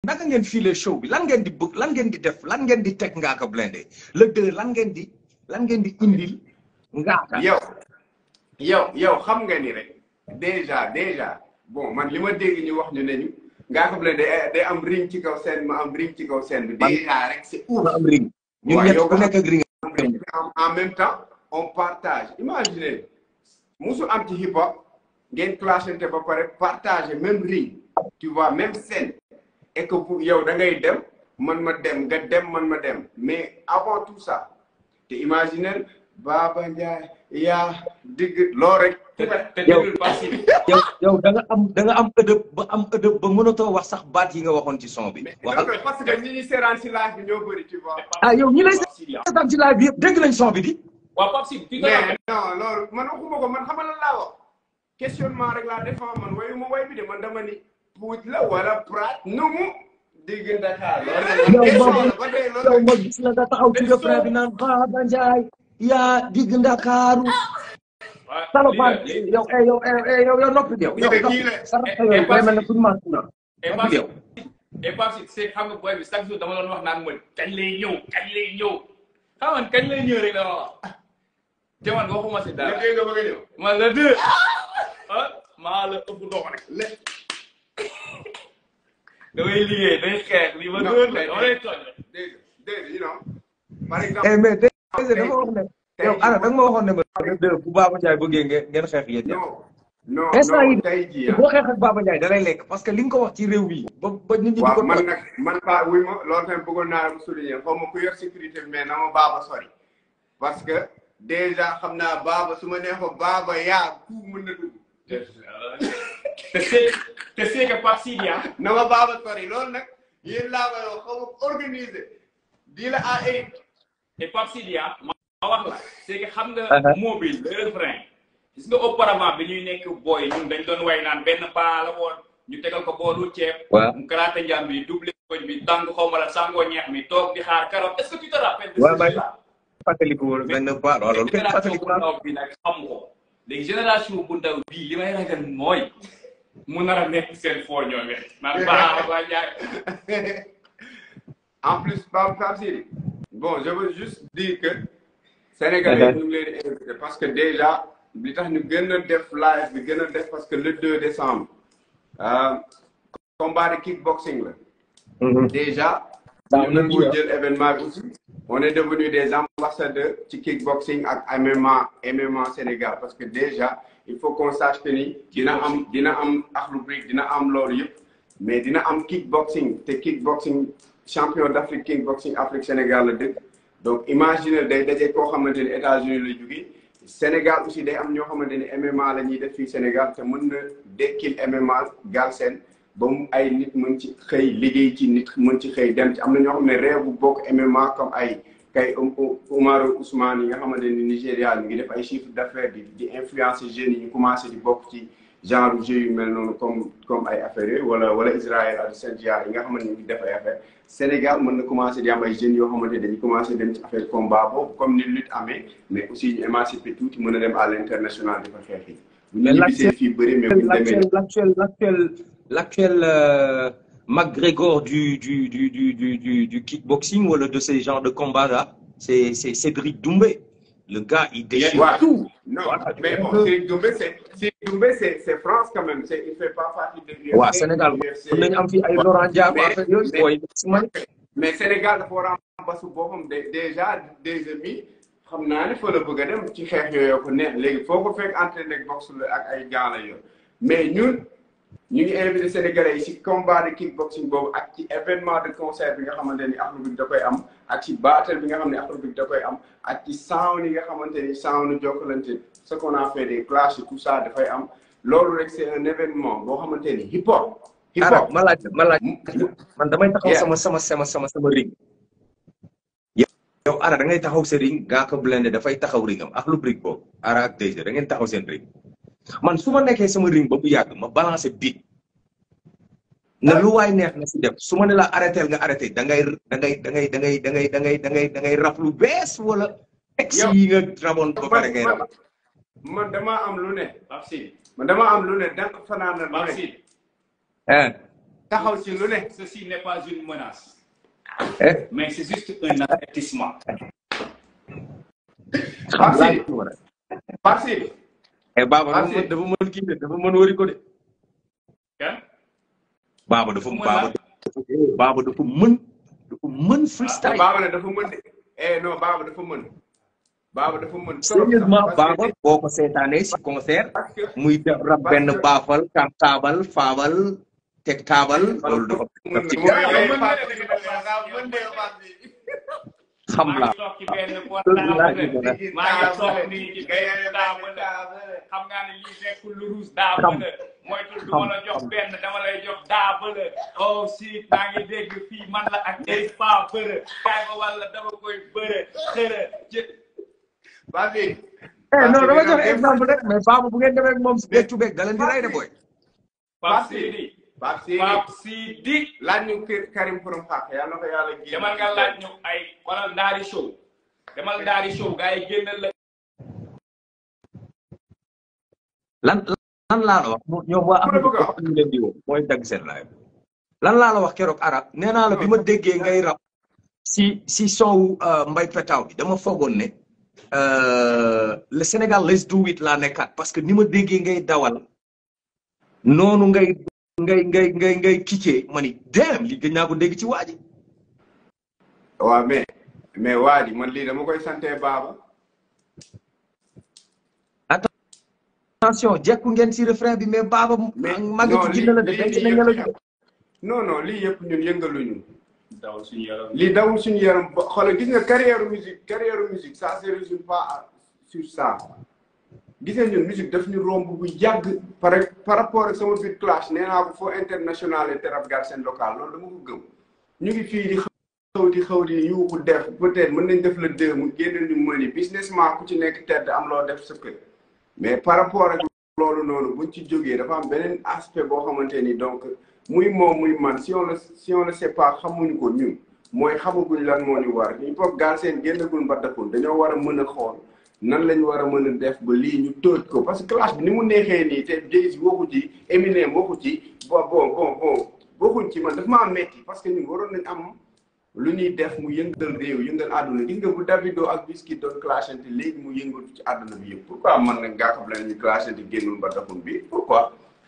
naka ngeen filer show bi lan ngeen di bëgg lan ngeen di def lan ngeen di teg Ngaaka Blindé le deux lan ngeen di lan ngeen di indil Ngaaka. yow yow yow xam nga ni rek déjà déjà bon man li ma dégg ñu wax ñu ne ñu Ngaaka Blindé day day am ring ci kaw scène ma am ring ci kaw scène bi. déjà rek c'est ouf. ma am ring. ñun waaw ñett yow ku nga nekk ak ring. en en même temps on partage imaginez musul am ci hip hop ngeen clashante ba pare partager même ring tu vois même scène et que pour yow da ngay dem man ma dem nga dem man ma dem mais avant tout ça te imaginez Baba Ndiaye yaa digg loo rek. te te déglul Pape Sidi. yow yow da nga am da nga am ëdëb ba am ëdëb ba mënatoo wax sax baat yi nga waxoon ci son bi. waxal mais parce que ñi ñuy seeraan si live bi ñoo bëri tu vois. ah yow ñi lay Pape Sidi ah. seetaan ci live bi yëpp dégg nañ son bi di. waaw Pape Sidi fi nga mais non loolu man waxuma ko man xamal lan laa wax questionnement rek laa défend man wayuma way bi de man dama ni puuj la wala prat nu mu digg Dakar yow loolu ma ba tey yow loolu ma gis la nga taxaw ci refrain bi naan Baba Ndiaye yaa digg Ndakaaru. salopard yow eh yow eh yow yow noppi yow. Kii de kii la. sa rajo yooyu day mel ne suñu maas na. et noppi Pape yow. Sidi et Pape Sidi c'est xam nga booy bi chaque jour dama doon wax naan ma kañ lay ñëw kañ lay ñëw xam nga kañ lay ñëw rek la ma wax te man waxuma si la dara dégg nga bëgg a ñëw man la deux ah maa la ëpp dox rek le damay liggéey day xeex li ma Non, dóor la mais- dama lay tooñ rek. dégg dégg you know par eh exemple mais dégg nga dafa wax ne. tey yow ana da nga ma waxoon ne ma. le deux bu Baba Ndiaye bëggee ngeen ngeen xeex yéen ñaar. non non instant yi non tey jii ah boo xeex ak Baba Ndiaye da lay lekk parce que li nga ko wax ci réew mi ba ba nit ñi di ko waaw man toj. nag man pas wuy ma loolu tamit bëggoon naa la ko souligner xaw ma ku yor sécurité bi mais na ma baaba sori parce que déjà xam naa baaba su ma neexoon baaba yaa ku mën na dugg te c'est te c'est que Pape Sidi ah na ma baaba sori loolu nag yéen laa koy wax xaw ma organiser di la à Eric et Pape Sidi ah ma ma wax la c'est que xam nga Uh-huh. mobile le refrain gis nga auparavant bi ñuy nekk booy ñun dañ doon way naan benn paa la woon ñu tegal ko boolu ceeb waaw mu karaate njàm bi doublé koñ bi tàng xaw ma la sangoo ñeex mi toog di xaar carotte est-ce que tu te rappelles de Ouais, ce bah, jeu-là fàttaliku woon benn ba waaw loolu kenn génération fàttaliku bu naa ndaw bi nag xam ko léegi génération bu ndaw bii li may ragal mooy mu nar a nekk seen foo ñoom it naan baa ba jaay en plus Pape Pape Sidi bon je veux juste dire que Sénégalais ñu ngi leen di invité parce que déjà li tax ñu gën a def live bi gën a def parce que le 2 décembre euh, combat de kickboxing la déjà Ça, ñu on a nangu dit, hein. jël événement bi aussi on est devenu des ambassadeurs ci kickboxing ak MMA MMA Sénégal parce que déjà il faut qu'on sache que ni dina am dina am Akhlou Brick dina am loolu yëpp mais dina am kickboxing te kickboxing champion d'Afrique kickboxing Afrique Sénégal la dëkk donc imagine day daje koo xamante ni États-Unis la jógee Sénégal aussi day am ñoo xamante ni MMA la ñuy def fii Sénégal te mën na dekkil MMA Galsen ba mu ay nit mën ci xëy liggéey ci nit mën ci xëy dem ci am na ñoo xam ne réew bu bokk MMA comme ay kay Umaru Ousmane yi nga xamante ni Nigéria ñu ngi def ay chiffre d'affaires di di influencer jeunes yi ñu commencé di bokk ci genre jeu yu mel noonu comme comme ay affaires yooyu wala wala Israël ak Saint-Diar yi nga xamante ni ñu ngi def ay affaires Sénégal mën na commencé di am ay jeunes yoo xamante ni dañuy commencé dem ci affaire combat boobu comme ni lutte amee mais aussi ñu émancipé tuuti mën a dem à l'international di fa xeex yi bu ñu Mais ñibbisee fii bëri mais bu ñu demee l'actuel l'actuel l'actuel l'actuel euh, McGregor du du du du du du du kickboxing wala de ces genres de combats là c'est c'est Cédric Doumbé le gars il déchire Ouais. tout Non, Voilà, mais tu bon, vois. Cédric Doumbé, c'est Cédric Doumbé, c'est c'est France quand même. C'est il fait pas partie de l'UFC. waa Sénégal mën nañu am fi ay Laurent Ndiago Mais- affaire yooyu mais- booy si man mais Sénégal dafa war a am basu boppam de déjà des amis xam naa ne fa la bëgg a dem ci xeex yooyu ko neex léegi foo ko fekk entraîné ak boxe la ak ay gants la yor mais ñun ñu ngi invité Sénégalais yi ci combat de kickboxing boobu ak ci événement de concert bi nga xamante ni Akhlou Brick da koy am ak ci battle bi nga xam ne Akhlou Brick da koy am ak ci sound yi nga xamante ni sound Jokalante ce qu'on a fait des clashs et tout ça dafay am loolu rek c'est un événement boo xamante ni hip hop. hip ara hop ma laaj ma laaj man damay taxaw Yeah. sama sama sama sama sama ring yow ara da ngay taxaw sa ring Ngaaka Blindé dafay taxaw ringam ak lu brique boobu ara ak DG da ngeen taxaw seen ring man su ma nekkee sama ring ba bu yàgg ma balancer beat ne lu waay neex na si def su ma ne la arrêté nga arrêté da ngay da ngay da ngay da ngay da ngay da ngay da ngay da ngay rap lu bees wala ex Yow. yi nga raboon ba pare ngay man rap man damaa am lu ne Pape Sidi man damaa am lu ne dànk fanaan na lu Pape ne Sidi ah taxaw ci lu ne ceci n'est pas une menace eh mais c'est juste un avertissement xam Merci. laa ci war a parce eh Baba dafa Merci. mën dafa mën kii de dafa mën wari ko de kan Baba dafa Mën Baba la. dafa Baba dafa mën dafa mën freestyle baaba ne dafa mën de eh non baaba dafa mën baaba dafa mën trop sax, sérieusement parce que- Baba boo ko seetaanee si concert parce que muy def rab Parce benn que- baafal kam taabal faabal teg taabal loolu dafa daf ci mooy Baba ay mën Pape de, Sidi Baba Baba mën de Pape Sidi. xam maa la ngi toog ci benn laa portable ci gën a- maa ngi toog nii ci benn table xam nga ne lii nekkul lu ruus daa Xam. bële mooy tul du Xam. ma la jox benn dama lay jox daa bële oh si maa ngi dégg fii man la ak ay pa bëre kaay ba walla dama koy bëre xëre jë Pape Sidi. eh non dama jox Pape Sidi exemple rek mais Baba bu ngeen demee ak moom si beccu beeg da leen di rey de booy Pape Sidi Pape Sidi. Pape Sidi laaj ñu kër Karim Xurum Xaq yàlla na ko yàlla génn. demal nga laaj ñu ay wala ndaari show demal ndaari show gars yi génnal la lan lan laa la wax mo- ñoom waa am Mu ne bëgg a wax. ñu leen di woo mooy dagg seen live lan laa la wax keroog arab nee naa la bi ma déggee ngay rap si si son wu euh, mbay petaaw bi dama foogoon ne euh, le Sénégal let's do it laa nekkaat parce que ni ma déggee ngay dawal noonu ngay ngay ngay ngay ngay kiccee ma ni damn li gëj naa ko dégg ci waa ji waaw mais mais waa ji man lii dama koy sante baaba. attention jekku ngeen si refrain bi mais baaba mais màggatu non, jinne la de lii- denc lii nañ la yëpp de non non lii yëpp ñun yëngaluñu. dawal suñu yaram lii dawul suñu yaram ba xoolal gis nga carrière musique carrière musique ça se résume pas à- sur ça gis nga ñun musique daf ñu romb bu yàgg par par rapport ak sama biir clash nee naa ko foo international et terab gar seen local loolu dama ko gëm ñu ngi fii di xaw di xaw di yuuxu def peut-être mën nañ def le deux mu génn ñu mëni businessman ku ci nekk tedd am loo def sa kër mais par rapport ak loolu noonu buñ ci jógee dafa am beneen aspect boo xamante ni donc muy moom muy man si on le si on le sait pas xamuñu ko ñun mooy xamaguñ lan moo ñu war ñu pop gaal seen génnagul mbadakul dañoo war a mën a xool nan lañ war a mën a def ba lii ñu tóoj ko parce que clash bi ni mu neexee nii te Jay-Z waxu ci Eminem waxu ci bon bon bon bon waxuñ ci man daf maa metti parce que ñun waroon nañ am lu ñuy def mu yëngal réew yëngal àdduna gis nga bu Davido ak Wizkid doon clashante léegi mu yëngatu ci àdduna bi yëpp pourquoi man nag Ngaaka Blindé ñu clashante génnul mbadakul bi pourquoi